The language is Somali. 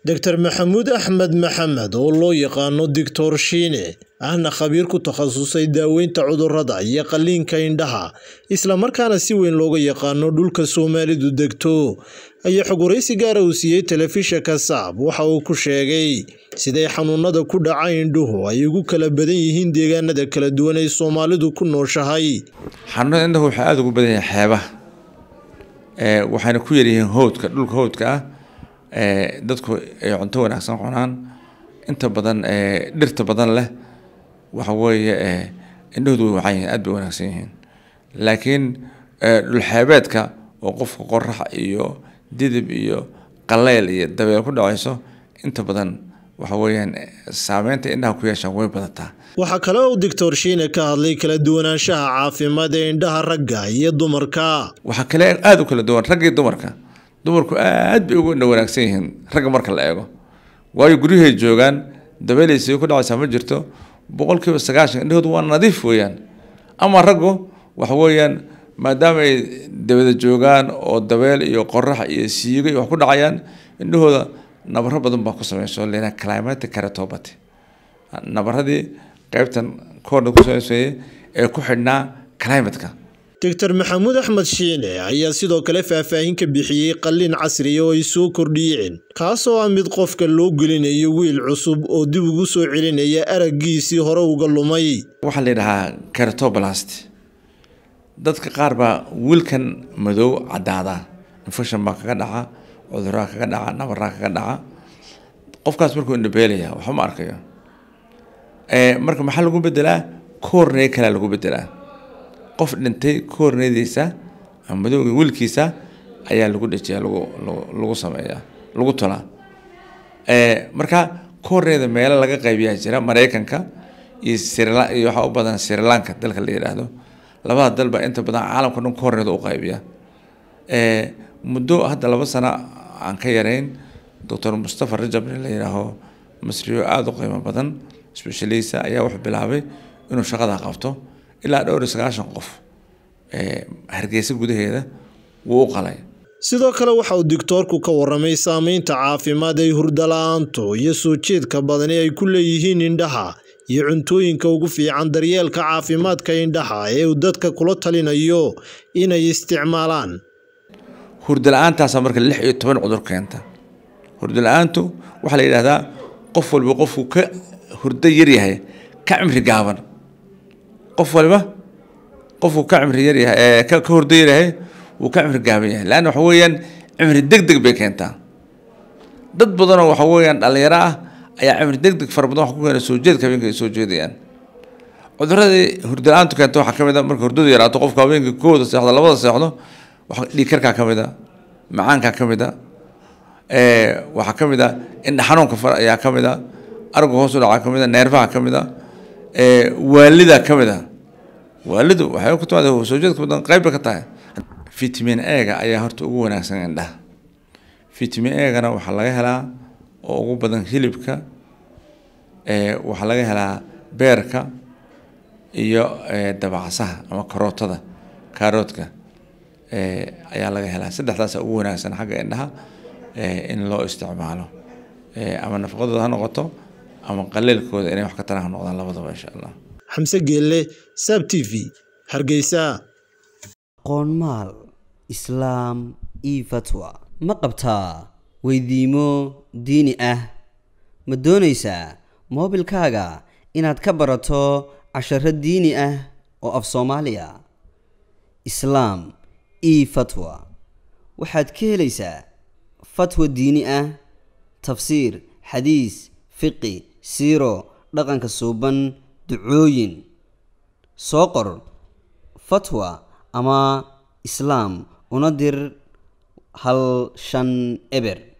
doctor maxamuud axmed maxamed oo loo yaqaano doctor shiine ahna khabiir ku takhasusay daaweynta cudurrada iyo qalliinka indhaha islamarkaana si weyn looga yaqaano dhulka soomaalidu degto ayaa xogwaraysi gaara uu siiyey telefishinka saab waxa uu ku sheegay siday xanuunada ku dhaca indhuhu ay ugu kala badan yihiin deegaanada kala duwan ay soomaalidu ku nooshahay xanuunada indhahu waxay aada ugu badan yahay xeebaha waxayna ku yaryihiin howdka dhulka howdka ah dadku ay cunto wanaagsan cunaan inta badan dhirta badan leh waxa weeye indhahoodu way wacan yihiin aad bay wanaagsan yihiin laakiin dhulxeebeedka oo qofka qorax iyo didib iyo qaleyl iyo dabeel ku dhacayso inta badan waxa weeyaan saameynta indhaha ku yeeshaan way badataa waxaa kale oo doctor shiine ka hadlay kala duwanaanshaha caafimaad ee indhaha ragga iyo dumarka waxaa kale aada u kala duwan ragga iyo dumarka dumarku aad bay ugu indha wanaagsan yihiin ragga marka la eego waayo guryahay joogaan dabeelaysi ku dhacaysaa ma jirto boqolkiiba sagaashan indhahoodu waa nadiif weeyaan ama raggu waxa weeyaan maadaama ay dabada joogaan oo dabeel iyo qorax iyo siigo iyo wax ku dhacayaan indhahooda nabaro badan baa ku sameyso leena climatic keratopathy nabaradii qaybtan koorna ku sameysayay ee ku xidhnaa climatka doctor maxamuud axmed shiine ayaa sidoo kale faahfaahin ka bixiyey qalliin casriya oo ay soo kordhiyeen kaasoo ah mid qofka loo gelinayo wiil cusub oo dib ugu soo celinaya araggiisii hore uga lumay waxaa la yidhahaa keratoblast dadka qaar baa wiilkan madow caddaada infection baa kaga dhaca cuduraa kaga dhaca nabaraa kaga dhaca qofkaas markuu indhabeelaya waxba ma arkayo marka maxaa lagu bedelaa koorney kalea lagu bedelaa qof dhintay koorneydiisa ama madowga wiilkiisa ayaa lagu dhejiyaa lagu lagu sameeyaa lagu tolaa marka koorneyda meelo laga qaybiyaa jira maraykanka iyo sirla iyo waxaa u badan srilanka dalka la yidhaahdo labada dal baa inta badan caalamka dhan koorneyda u qaybiya muddo hadda laba sano aan ka yarayn doctor mustafa rajab la yidhaaho masriyo aada u qiimo badan specialisa ayaa wuxuu bilaabay inuu shaqada qabto ilaa dhowr iyo sagaashan qof hargeysa gudaheeda wuu u qalay sidoo kale waxa uu doctoorku ka waramay saameynta caafimaad ay hurdala-aantu iyo soo jeedka badani ay ku leeyihiin indhaha iyo cuntooyinka ugu fiican daryeelka caafimaadka indhaha ee uu dadka kula talinayo inay isticmaalaan hurdala-aantaasa marka lix iyo toban cudur keenta hurdala-aantu waxaa la yidhahdaa qof walba qofku ka hurdo yaryahay ka cimri gaaban qof waliba qofku ka cimri yaryahay ka hurdo yaryahay wuu ka cimri gaaban yahay leanna waxa weeyaan cimri deg deg bay keentaa dad badanoo waxa weeyaan dhalinyaro ah ayaa cimri deg deg fara badan wax ku keena soo jeedka habeenka ay soo jeedayaan cuduradii hurdala-aantu keenta waxaa ka mid a marka hurdadu yaraato qofka habeenka kooda seexdo labada seexdo dhiigkarkaa ka mid a macaankaa ka mid a waxaa ka mid a indha xanuunka far ayaa ka mid a aragga hoos u dhacaa ka mid a neerfaha ka mid a waalida ka mid a waalidu waxay ku timaada soo jeedka badan qayb bay ka tahay vitamin ega ayaa horta ugu wanaagsan indhaha vitamin egana waxaa laga helaa oo ugu badan hilibka waxaa laga helaa beerka iyo dabacsaha ama karootada kaaroodka ayaa laga helaa saddexdaasa ugu wanaagsan xagga indhaha in loo isticmaalo ama nafaqadooda ha noqoto ama qaleelkooda inay wax ka taraan ha noqdaan labadaba insha allah xamse geelle saab t v hargeysa qoonmaal islaam io fatwa ma qabtaa weydiimo diini ah ma doonaysaa moobilkaaga inaad ka barato casharo diini ah oo af soomaaliya islaam io fatwa waxaad ka helaysaa fatwa diini ah tafsiir xadiis fiqi siiro dhaqanka suuban ducooyin soo qor fatwa ama islaam una dir hal shan eber